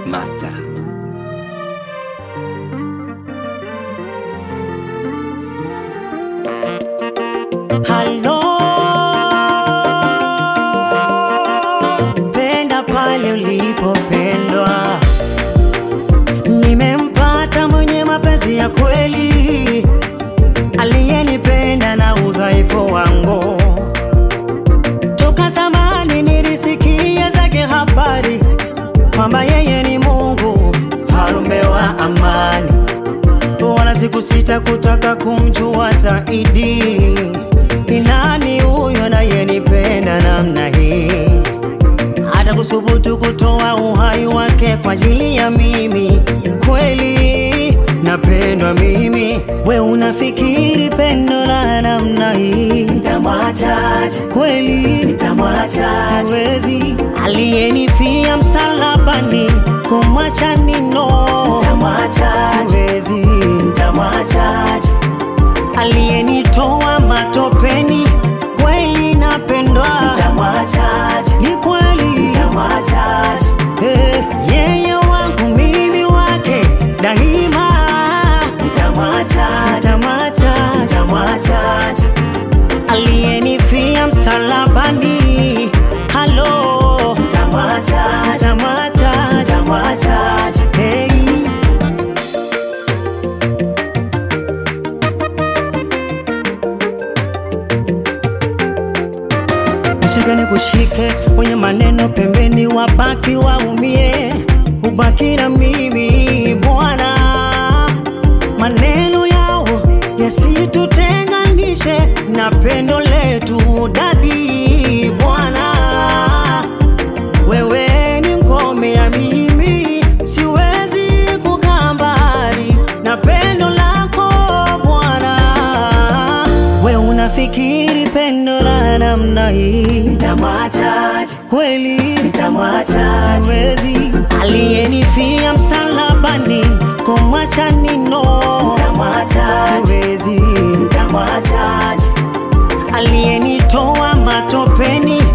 Master. Halo, penda pale ulipopendwa. Nimempata mwenye mapenzi ya kweli, aliyenipenda na udhaifu wangu. Toka zamani nilisikia zake habari kwamba yeye ni Mungu, mfalme wa amani wala sikusita kutaka kumjua zaidi. Ni nani huyo anayenipenda namna hii, hata kusubutu kutoa uhai wake kwa ajili ya mimi? Kweli napendwa mimi, we unafikiri pendo la namna hii nitamwachaje? Kweli nitamwachaje? Siwezi. Aliyenifia msalabani kumwacha nino, nitamwachaje? Siwezi. Nitamwachaje? Aliyenitoa matopeni kweli napendwa, nitamwachaje? Ni kweli nitamwachaje? Eh, yeye wangu mimi wake daima, nitamwachaje? Nitamwachaje? Nitamwachaje? Aliyenifia msalabani, halo, nitamwachaje? Nitamwachaje? Nitamwachaje? Hey. Nishike nikushike, wenye maneno pembeni wabaki waumie, ubaki na mimi Bwana, maneno yao yasitutenganishe na pendo letu dadi Bwana, wewe ni ngome ya mimi, siwezi kukaa mbali na pendo lako Bwana. We unafikiri pendo la namna hii nitamwachaje? Kweli nitamwachaje? Siwezi. Aliyenifia msalabani kumwacha nino, nitamwachaje? Siwezi. Nitamwachaje? Aliyenitoa matopeni